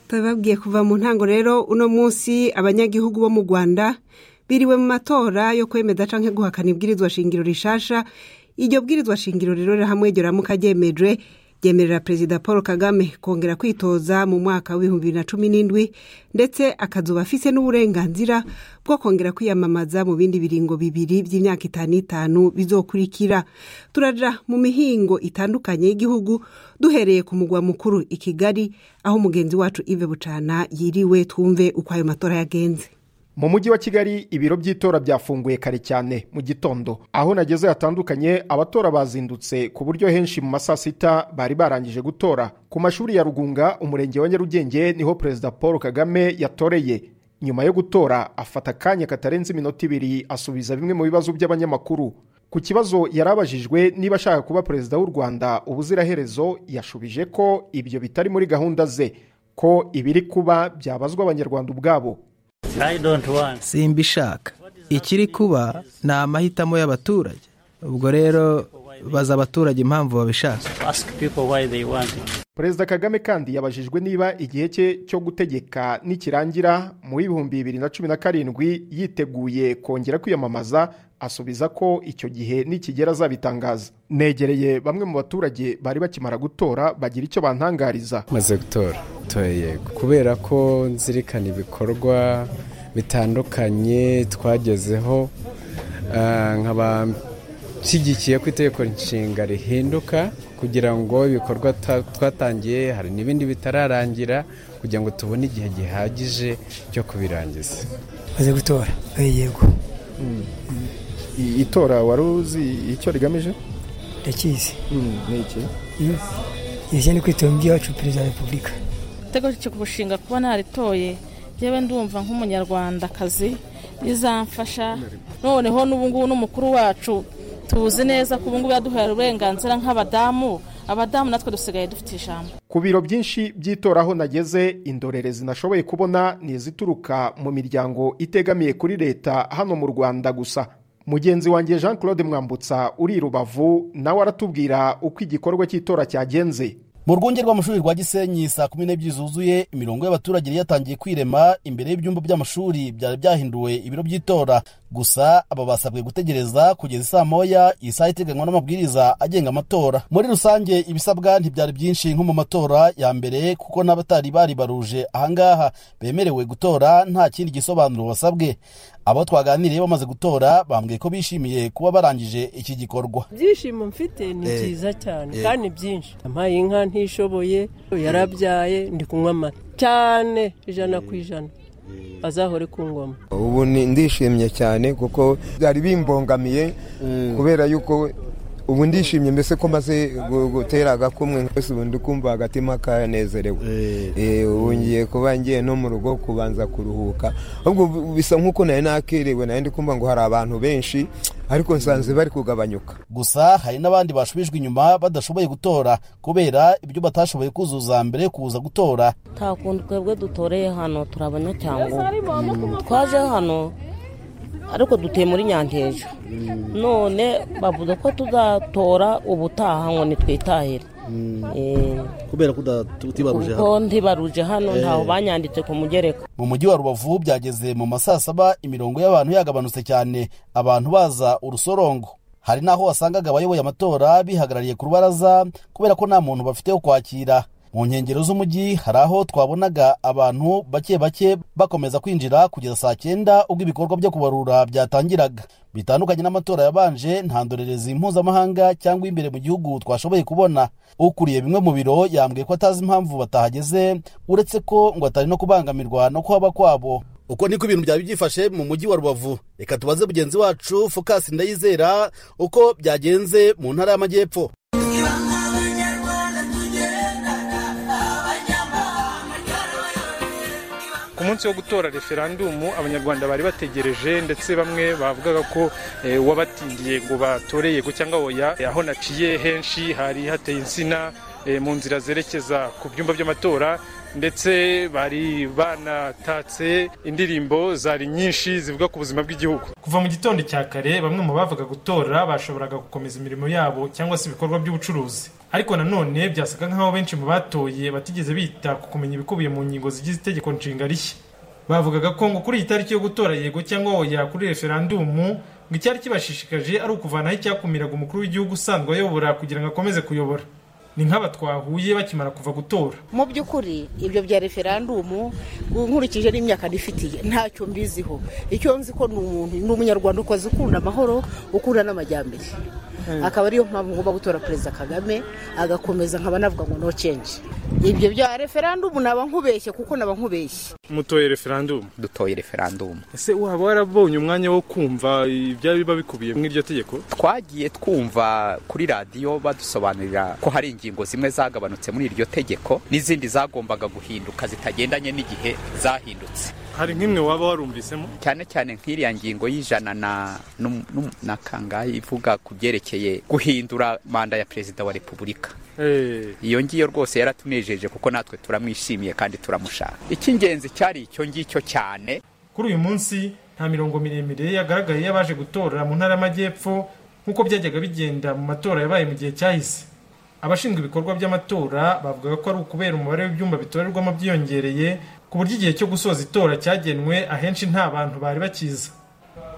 bababwiye kuva mu ntango rero uno munsi abanyagihugu bo mu rwanda biriwe mu matora yo kwemeza cyangwa guhakana ibwirizwa shingiro rishasha iryo bwirizwa shingiro rero hamwe ryo ramuka ryemejwe ryemerera perezida paul kagame kongera kwitoza mu mwaka w'ibihumbi bibiri na cumi n'indwi ndetse akazuba afise n'uburenganzira bwo kongera kwiyamamaza mu bindi biringo bibiri by'imyaka itanu itanu bizokurikira turaja mu mihingo itandukanye y'igihugu duhereye ku mugwa mukuru i kigali aho umugenzi wacu ive bucana yiriwe twumve uko ayo matora yagenze mu mujyi wa kigali ibiro by'itora byafunguye kare cyane mu gitondo aho nageze hatandukanye abatora bazindutse ku buryo henshi mu masaa sita bari barangije gutora ku mashuri ya rugunga umurenge wa nyarugenge niho perezida paul kagame yatoreye nyuma yo gutora afata akanya katarenze iminota ibiri asubiza bimwe mu bibazo by'abanyamakuru ku kibazo yari abajijwe niba ashaka kuba perezida w'u rwanda ubuziraherezo yashubije ko ibyo bitari muri gahunda ze ko ibiri kuba byabazwa abanyarwanda ubwabo simbishaka ikiri kuba ni amahitamo y'abaturage ubwo rero baza abaturage impamvu babishaka perezida kagame kandi yabajijwe niba igihe cye cyo gutegeka nikirangira mu bihumbi bibiri na cumi na karindwi yiteguye kongera kwiyamamaza asubiza ko icyo gihe nikigera azabitangaza negereye bamwe mu baturage bari bakimara gutora bagira icyo bantangariza maze gutora toye kubera ko nzirikana ibikorwa bitandukanye twagezeho nkaba nshyigikiye ko itegeko nshinga rihinduka kugira ngo ibikorwa twatangiye hari n'ibindi bitararangira kugira ngo tubone igihe gihagije cyo kubirangiza maze gutora yego itora wari uzi icyo rigamije ndakizi iki izi ni kwitaba iby'iwacu perezida wa repubulika igitego cyo kumushinga kuba naritoye yewe ndumva nk'umunyarwandakazi bizamfasha noneho n'ubu ngubu n'umukuru wacu tuzi neza ko ubu ngubu yaduhaye uburenganzira nk'abadamu abadamu natwe dusigaye dufite ijambo ku biro byinshi by'itoraho nageze indorerezi nashoboye kubona ni izituruka mu miryango itegamiye kuri leta hano mu rwanda gusa mugenzi wanjye jean claude mwambutsa uri rubavu nawe aratubwira uko igikorwa cy'itora cyagenze mu rwunge rw'amashuri rwa gisenyi saa kumi n'ebyiri zuzuye imirongo y'abaturage yari yatangiye kwirema imbere y'ibyumba by'amashuri byari byahinduwe ibiro by'itora gusa aba basabwe gutegereza kugeza isaa moya iyi saha iteganywa n'amabwiriza agenga amatora muri rusange ibisabwa ntibyari byinshi nko mu matora ya mbere kuko n'abatari bari baruje ahangaha bemerewe gutora nta kindi gisobanuro basabwe abo twaganiriye bamaze gutora bambwiye ko bishimiye kuba barangije iki gikorwa ibyishimo mfite ni byiza cyane kandi byinshi ampaye inka ntishoboye yarabyaye ndi kunywa amata cyane ijana ku ijana azahore ku ngoma ubu ndishimye cyane kuko byari bimbongamiye kubera yuko ubu ndishimye mbese ko maze gutera agakumwe mbese ubu ndikumva agatima kanezerewe ubu ngiye kuba ngiye no mu rugo kubanza kuruhuka ahubwo bisa nk'uko nari nakerewe nayo ndikumva ngo hari abantu benshi ariko nsanze bari kugabanyuka gusa hari n'abandi bashubijwe inyuma badashoboye gutora kubera ibyo batashoboye kuzuza mbere yo kuza gutora nta kuntu twebwe dutoreye hano turi abanyacyangwa twaje hano ariko dutuye muri nyankeje none bavuga ko tuzatora ubutaha ngo nitwitahire kubera ko utibaruje hano ntibaruje hano ntaho banyanditse ku mugereka mu mujyi wa rubavu byageze mu masaa saba imirongo y'abantu yagabanutse cyane abantu baza urusorongo hari n'aho wasangaga abayoboye amatora bihagarariye ku rubaraza kubera ko nta muntu bafite wo kwakira mu nkengero z'umujyi hari aho twabonaga abantu bake bake bakomeza kwinjira kugeza saa cyenda ubwo ibikorwa byo kubarura byatangiraga bitandukanye n'amatora yabanje nta ndorerezi mpuzamahanga cyangwa imbere mu gihugu twashoboye kubona ukuriye bimwe mu biro yambwiye ko atazi impamvu batahageze uretse ko ngo atari no kubangamirwa no kuhaba kwabo uko niko ibintu byaba byifashe mu mujyi wa rubavu reka tubaze mugenzi wacu fokasi ndayizera uko byagenze mu ntara y'amajyepfo ku munsi wo gutora referandumu abanyarwanda bari bategereje ndetse bamwe bavugaga ko wabatindiye ngo batoreye ko cyangwa oya aho naciye henshi hari hateye insina mu nzira zerekeza ku byumba by'amatora ndetse bari banatatse indirimbo zari nyinshi zivuga ku buzima bw'igihugu kuva mu gitondo cya kare bamwe mu bavaga gutora bashoboraga gukomeza imirimo yabo cyangwa se ibikorwa by'ubucuruzi ariko nanone byasaga nk'aho benshi mu batoye batigeze bita ku kumenya ibikubiye mu ngingo zigize itegeko nshinga rishya bavugaga ko ngo kuri iyi tariki yo gutora yego cyangwa oya kuri referandumu ngo icyari kibashishikaje ari ukuvanaho icyakumiraga umukuru w'igihugu usanzwe ayobora kugira ngo akomeze kuyobora ni nk'aba twahuye bakimara kuva gutora mu by'ukuri ibyo bya referandumu nkurikije n'imyaka nifitiye ntacyo mbiziho icyo nzi ko ni umuntu ni umunyarwanda ukoze ukunda amahoro ukunda n'amajyambere akaba ariyo mpamvu ngomba gutora perezida kagame agakomeza nkaba navuga ngo no change ibyo bya referandumu naba nkubeshye kuko naba nkubeshye mutoye referandumu dutoye referandumu ese waba warabonye umwanya wo kumva ibyari biba bikubiye muri iryo tegeko twagiye twumva kuri radiyo badusobanurira ko hari ingingo zimwe zagabanutse muri iryo tegeko n'izindi zagombaga guhinduka zitagendanye n'igihe zahindutse hari nk'imwe waba warumvisemo cyane cyane nk'iriya ngingo y'ijana na na kangahe ivuga ku byerekeye guhindura manda ya perezida wa repubulika iyo ngiyo rwose yaratunejeje kuko natwe turamwishimiye kandi turamushaka icy'ingenzi cyari icyo ngicyo cyane kuri uyu munsi nta mirongo miremire yagaragaye y'abaje gutora mu ntara y'amajyepfo nk'uko byajyaga bigenda mu matora yabaye mu gihe cyahise abashinzwe ibikorwa by'amatora bavugaga ko ari ukubera umubare w'ibyumba bitorerwamo byiyongereye ku buryo igihe cyo gusoza itora cyagenwe ahenshi nta bantu bari bakiza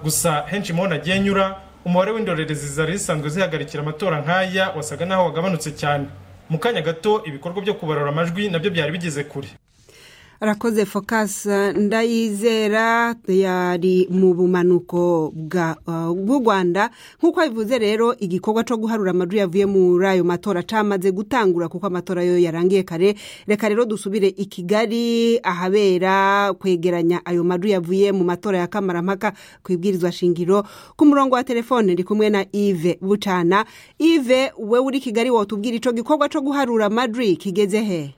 gusa henshi mu agiye anyura umubare w'indorerezi zari zisanzwe zihagarikira amatora nk'aya wasaga n'aho wagabanutse cyane mu kanya gato ibikorwa byo kubarura amajwi nabyo byari bigeze kure arakoze fokasa ndayizera yari mu bumanuko bw'u rwanda nk'uko bivuze rero igikorwa cyo guharura amajwi yavuye muri ayo matora cyamaze gutangura kuko amatora yo yarangiye kare reka rero dusubire i kigali ahabera kwegeranya ayo majwi yavuye mu matora ya kamarampaka ku ibwirizwa shingiro ku murongo wa telefone ndi kumwe na ive bucana ive we uri kigali watubwira icyo gikorwa cyo guharura amajwi kigeze he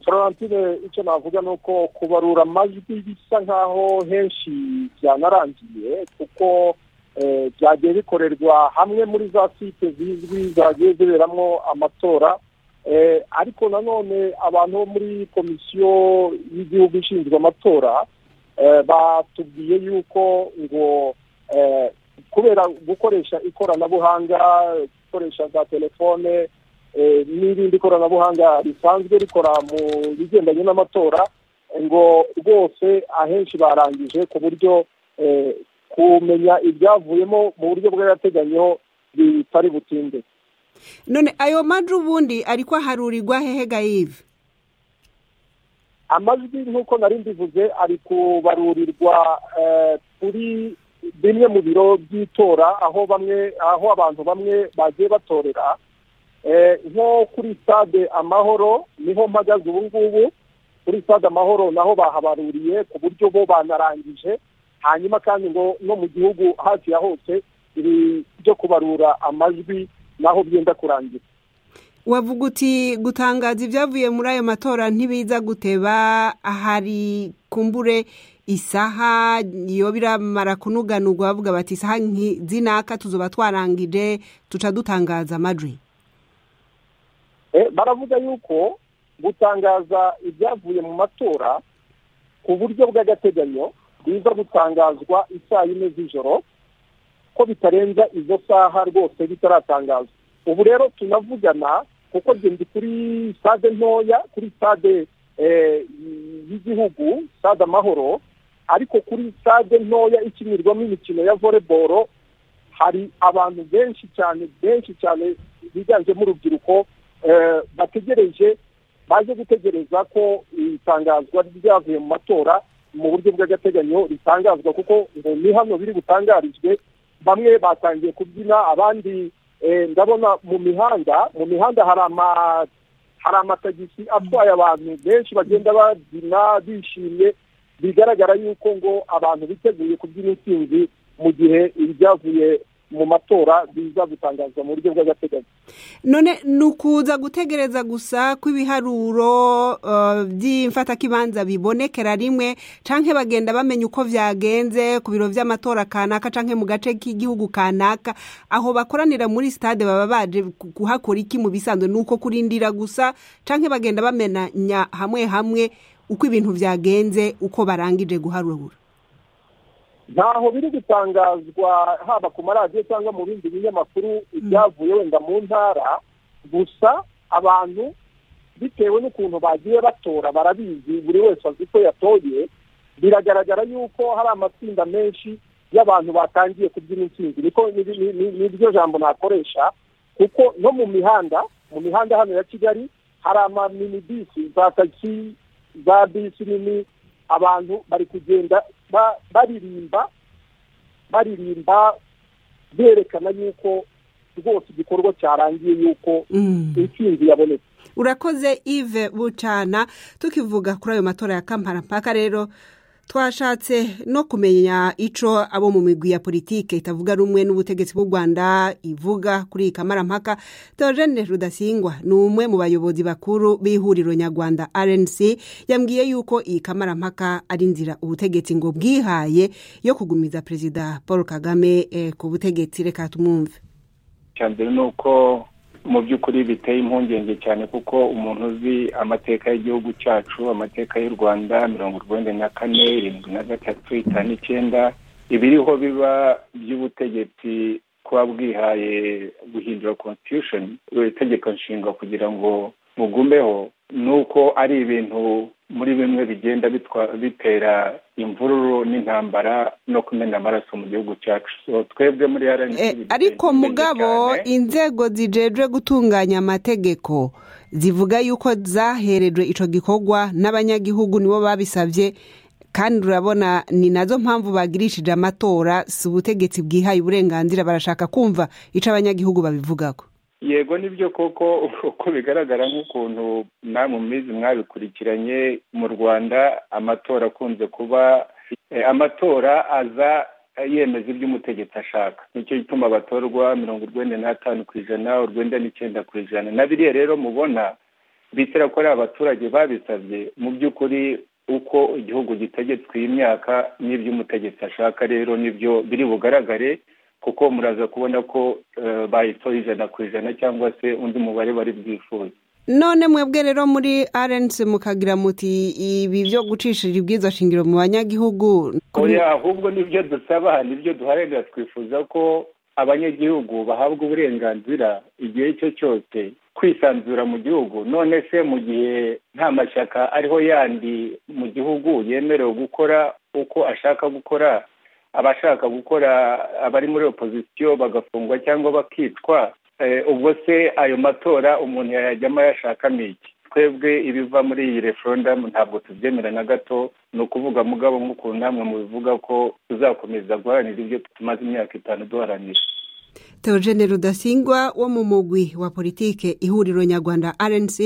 florentine icyo navuga ni uko kubarura amajwi bisa nk'aho henshi byanarangiye kuko byagiye bikorerwa hamwe muri za site zizwi zagiye ziberamo amatora ariko nanone abantu bo muri komisiyo y'igihugu ishinzwe amatora batubwiye yuko ngo kubera gukoresha ikoranabuhanga gukoresha za telefone n'irindi koranabuhanga risanzwe rikora mu bigendanye n'amatora ngo rwose ahenshi barangije ku buryo kumenya ibyavuyemo mu buryo bw'agateganyo bitari butinde none ayo majwi ubundi ariko aharurirwa hehe gayive amajwi nk'uko nari mbivuze ari kubarurirwa kuri bimwe mu biro by'itora aho bamwe aho abantu bamwe bagiye batorera nko kuri stade amahoro niho mpagaze ubu ngubu kuri stade amahoro naho bahabaruriye ku buryo bo banarangije hanyuma kandi ngo no mu gihugu hafi ya hose ibi byo kubarura amajwi naho byenda kurangira wavuga uti gutangaza ibyavuye muri ayo matora ntibiza guteba hari kumbure isaha iyo biramara kunuganurwa bavuga bati isaha zinaka tuzuba twarangije tuca dutangaza amajwi baravuga yuko gutangaza ibyavuye mu matora ku buryo bw'agateganyo biza gutangazwa isaa yine z'ijoro ko bitarenza izo saha rwose bitaratangazwa ubu rero tunavugana kuko ndi kuri sitade ntoya kuri sitade y'igihugu sitade amahoro ariko kuri sitade ntoya ikinirwamo imikino ya voleboro hari abantu benshi cyane benshi cyane biganjemo urubyiruko bategereje baje gutegereza ko itangazwa ryavuye mu matora mu buryo bw'agateganyo ritangazwa kuko ngo ni hano biri butangarijwe bamwe batangiye kubyina abandi ndabona mu mihanda mu mihanda hari amatagisi atwaye abantu benshi bagenda babyina bishimye bigaragara yuko ngo abantu biteguye kubyina intsinzi mu gihe ibyavuye mu matora biza gutangazwa mu buryo bw'agateganyo none ni ukuza gutegereza gusa kw'ibiharuro by'imfatakibanza bibonekera rimwe cyangwa bagenda bamenya uko byagenze ku biro by'amatora kanaka cyangwa mu gace k'igihugu kanaka aho bakoranira muri sitade baba baje kuhakora iki mu bisanzwe ni uko kurindira gusa cyangwa bagenda bamenya hamwe hamwe uko ibintu byagenze uko barangije guharura ntaho biri gutangazwa haba ku maradiyo cyangwa mu bindi binyamakuru ibyavuye wenda mu ntara gusa abantu bitewe n'ukuntu bagiye batora barabizi buri wese azi ko yatoye biragaragara yuko hari amatsinda menshi y'abantu batangiye kubyina intsinzi niryo jambo nakoresha kuko no mu mihanda mu mihanda hano ya kigali hari amaminibisi za tagisi za bisi nini abantu bari kugenda baririmba baririmba berekana yuko rwose igikorwa cyarangiye yuko intsinzi yabonetse urakoze ive bucana tukivuga kuri ayo matora ya kampara mpaka rero twashatse no kumenya ico abo mu migwi ya politike itavuga rumwe n'ubutegetsi bw'u rwanda ivuga kuri iyi kamarampaka teogene rudasingwa ni umwe mu bayobozi bakuru b'ihuriro nyarwanda rnc yambwiye yuko iyi kamarampaka ari inzira ubutegetsi ngo bwihaye yo kugumiza perezida paul kagame ku butegetsi reka tumwumve icya mbere ni uko mu by'ukuri biteye impungenge cyane kuko umuntu uzi amateka y'igihugu cyacu amateka y'u rwanda mirongo urwenda na kane irindwi na gatatu itanu icyenda ibiriho biba by'ubutegetsi kuba bwihaye guhindura constitution itegeko nshinga kugira ngo mugumeho ni uko ari ibintu muri bimwe bigenda bitera imvururu n'intambara no kumena amaraso mu gihugu cyacu twebwe muri ariko mugabo inzego zijejwe gutunganya amategeko zivuga yuko zaherejwe icyo gikorwa n'abanyagihugu nibo babisabye kandi urabona ni nazo mpamvu bagirishije amatora si ubutegetsi bwihaye uburenganzira barashaka kumva icyo abanyagihugu babivugaho yego nibyo koko uko bigaragara nk'ukuntu namwe mubizi mwabikurikiranye mu rwanda amatora akunze kuba amatora aza yemeza ibyo umutegetsi ashaka nicyo gituma abatorwa mirongo urwenda n'atanu ku ijana urwenda n'icyenda ku ijana na biriya rero mubona bitera ko ari abaturage babisabye mu by'ukuri uko igihugu gitegetswe iyi myaka n'ibyo umutegetsi ashaka rero nibyo biri bugaragare kuko muraza kubona ko bayitoye ijana ku ijana cyangwa se undi mubare bari bwifuza none mwebwe rero muri rnc mukagira muti ibi byo gucishije ibwiza shingiro mu banyagihugu ahubwo nibyo dusaba nibyo duharanira twifuza ko abanyagihugu bahabwa uburenganzira igihe icyo cyose kwisanzura mu gihugu none se mu gihe nta mashyaka ariho yandi mu gihugu yemerewe gukora uko ashaka gukora abashaka gukora abari muri opozisiyo bagafungwa cyangwa bakicwa ubwo se ayo matora umuntu yayajyamo yashakamo iki twebwe ibiva muri iyi referendamu ntabwo tubyemera na gato ni ukuvuga mugabo nk'ukuntu namwe mubivuga ko tuzakomeza guharanira ibyo tumaze imyaka itanu duharanira teogene rudasingwa wo mu mugwi wa politike ihuriro nyarwanda rnc